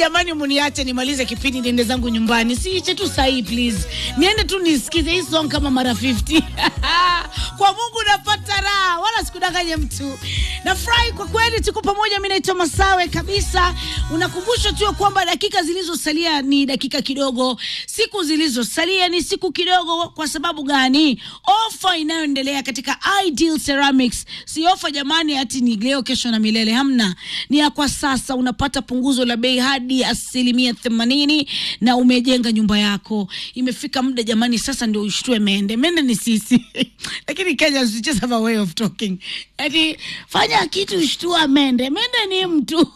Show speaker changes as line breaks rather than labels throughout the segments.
jamani, muniache nimalize kipindi niende zangu nyumbani, siiche tu sahii please, niende tu nisikize hii song kama mara 50 kwa Mungu napata raha, wala sikudanganye mtu. Nafurahi kwa kweli, tuko pamoja. Mimi naitwa Masawe kabisa. Unakumbusha tu ya kwamba dakika zilizosalia ni dakika kidogo, siku zilizosalia ni siku kidogo. Kwa sababu gani? Ofa inayoendelea katika Ideal Ceramics si ofa jamani, ati ni leo kesho na milele, hamna. Ni ya kwa sasa, unapata punguzo la bei hadi asilimia themanini na umejenga nyumba yako. Imefika muda jamani, sasa ndio ushtue mende. Mende ni sisi lakini Kenya is just have a way of talking. Ati fanya kitu shtua mende. Mende ni mtu.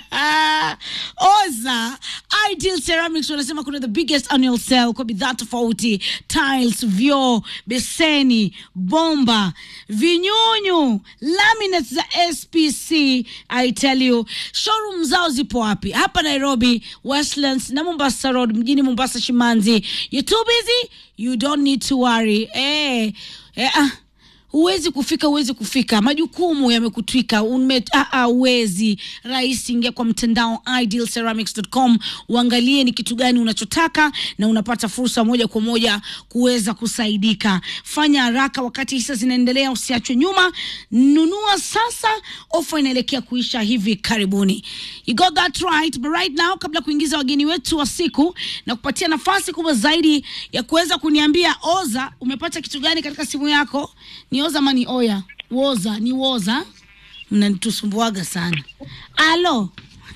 Oza Ideal Ceramics wanasema kuna the biggest annual sale kwa bidhaa tofauti, tiles, vyoo, beseni, bomba, vinyunyu, laminates za SPC. I tell you, showroom zao zipo wapi? Hapa Nairobi, Westlands na Mombasa Road, mjini Mombasa Shimanzi. You too busy? You don't need to worry. Eh, eh, ah huwezi kufika, huwezi kufika, majukumu yamekutwika, ume ah, ah, huwezi. Rahisi, ingia kwa mtandao idealceramics.com, uangalie ni kitu gani unachotaka na unapata fursa moja kwa moja kuweza kusaidika. Fanya haraka wakati hisa zinaendelea, usiachwe nyuma. Nunua sasa, ofa inaelekea kuisha hivi karibuni. You got that right. But right now, kabla kuingiza wageni wetu wa siku na kupatia nafasi kubwa zaidi ya kuweza kuniambia Oza, umepata kitu gani katika simu yako? Ni Oza ama ni Oya? Woza, ni Woza. Mnanitusumbuaga sana. Alo,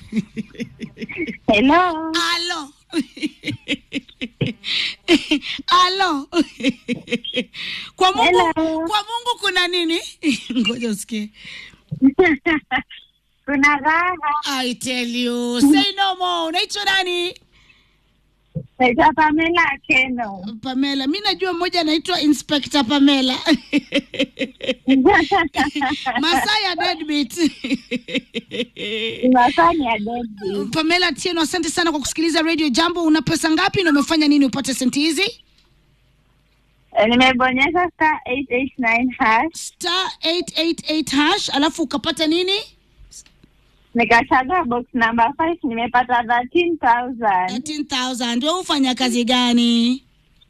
Hello.
alo, alo. Kwa Mungu,
Hello.
kwa Mungu kuna nini? Ngoja usikie.
Kuna raha.
I tell you, say no more. Unaitwa nani?
Naitwa Pamela Keno.
Pamela. Mi najua mmoja anaitwa Inspector Pamela. Masai ya deadbeat.
Tunafanya dedi.
Pamela Tieno, asante sana kwa kusikiliza Radio Jambo. Una pesa ngapi na umefanya nini upate senti hizi?
Nimebonyeza star 889 hash.
Star 888 hash, alafu ukapata nini?
Nikachagua box number 5 nimepata 13,000.
13000. Wewe ufanya kazi gani?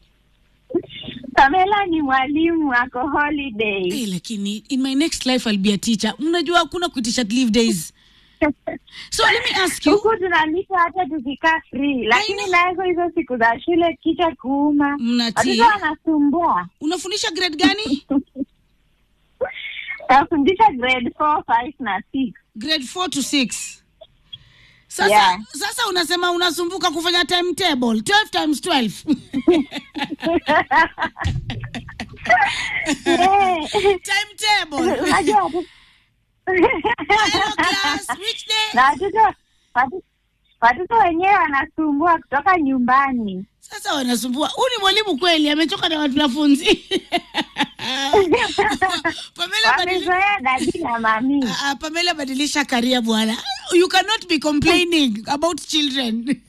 Pamela ni mwalimu ako holiday.
Eh, lakini in my next life I'll be a teacher. Mnajua hakuna kuitisha leave days. So let me ask you,
Huku tunalisha hata tukikaa free, lakini nazo hizo siku za shule kichwa kuuma,
mnatii.
watoto wanasumbua.
Unafundisha grade gani?
Tafundisha grade 4, 5 na 6.
grade 4 to 6 sasa
Yeah.
sasa unasema unasumbuka kufanya timetable 12 times 12
Yeah.
timetable
Unajua watu-
Hello class which day
na watoto watu- watoto wenyewe wanasumbua kutoka nyumbani.
sasa wanasumbua huyu ni mwalimu kweli amechoka na wanafunzi Pamela badili-
Wamezoea dadi na mami.
Ah, Pamela badilisha karia bwana you cannot be complaining about children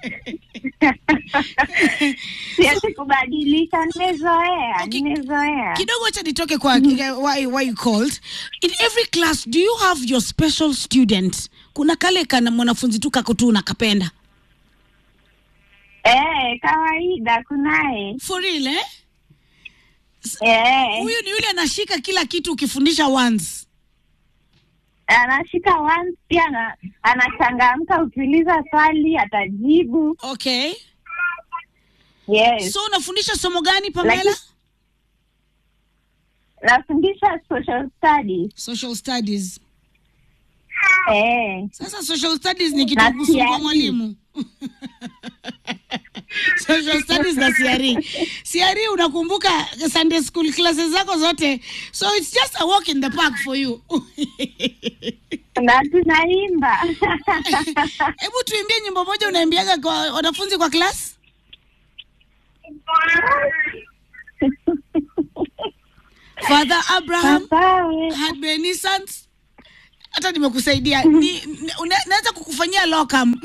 Siwezi kubadilisha, nimezoea,
Okay.
nimezoea.
kidogo cha nitoke kwa why, why you called in every class do you have your special student kuna kale kana mwanafunzi tu kako tu nakapenda
Eh, kawaida kunaye.
for real eh?
Eh,
huyu ni yule anashika kila kitu ukifundisha once
anashika once pia ana- anachangamka, ukiuliza swali atajibu.
okay
Yes.
so unafundisha somo gani pamela
Lakini- Nafundisha social studies.
social studies
Eh.
sasa social studies ni kitu
Na
kusumbua
CRE.
mwalimu social studies na CRE. CRE unakumbuka Sunday school classes zako zote so it's just a walk in the park for you
na tunaimba
hebu tuimbie nyimbo moja unaimbiaga kwa wanafunzi kwa class Father Abraham
Masawe.
had many sons hata nimekusaidia ni, ni, una- naweza kukufanyia locum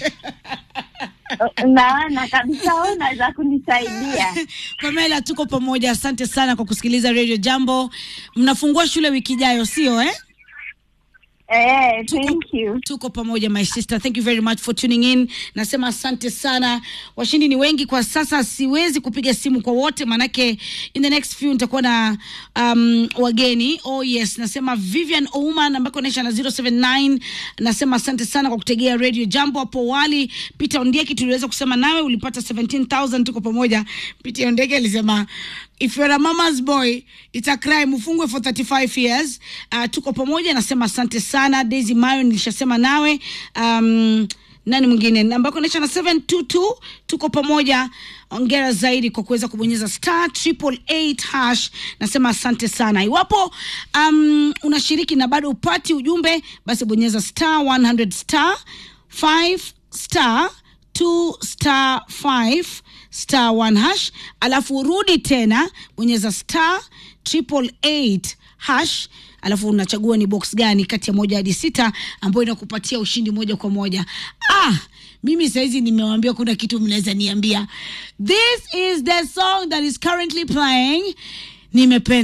naona kabisa wewe unaweza kunisaidia
Pamela, tuko pamoja. Asante sana kwa kusikiliza Radio Jambo. Mnafungua shule wiki ijayo, sio eh?
Eh,
Tuko-
thank you.
tuko pamoja my sister thank you very much for tuning in nasema asante sana washindi ni wengi kwa sasa siwezi kupiga simu kwa wote manake in the next few nitakuwa na um, wageni oh yes nasema vivian ouman ambako naisha na 079 nasema asante sana kwa kutegea radio jambo hapo awali peter ondieki tuliweza kusema nawe ulipata 17000 tuko pamoja peter ondieki alisema if you're a mama's boy it's a crime ufungwe for 35 years uh, tuko pamoja nasema asante sana daisy mayo nilishasema nawe um, nani mwingine ambako naisha na 722 tuko pamoja ongera zaidi kwa kuweza kubonyeza star triple eight hash nasema asante sana iwapo um, unashiriki na bado upati ujumbe basi bonyeza star 100 star 5 star 2 star 5 star 1 hash alafu urudi tena bonyeza star triple eight hash alafu unachagua ni box gani kati ya moja hadi sita ambayo inakupatia ushindi moja kwa moja ah mimi sahizi nimewambia kuna kitu mnaweza niambia this is the song that is currently playing nimependa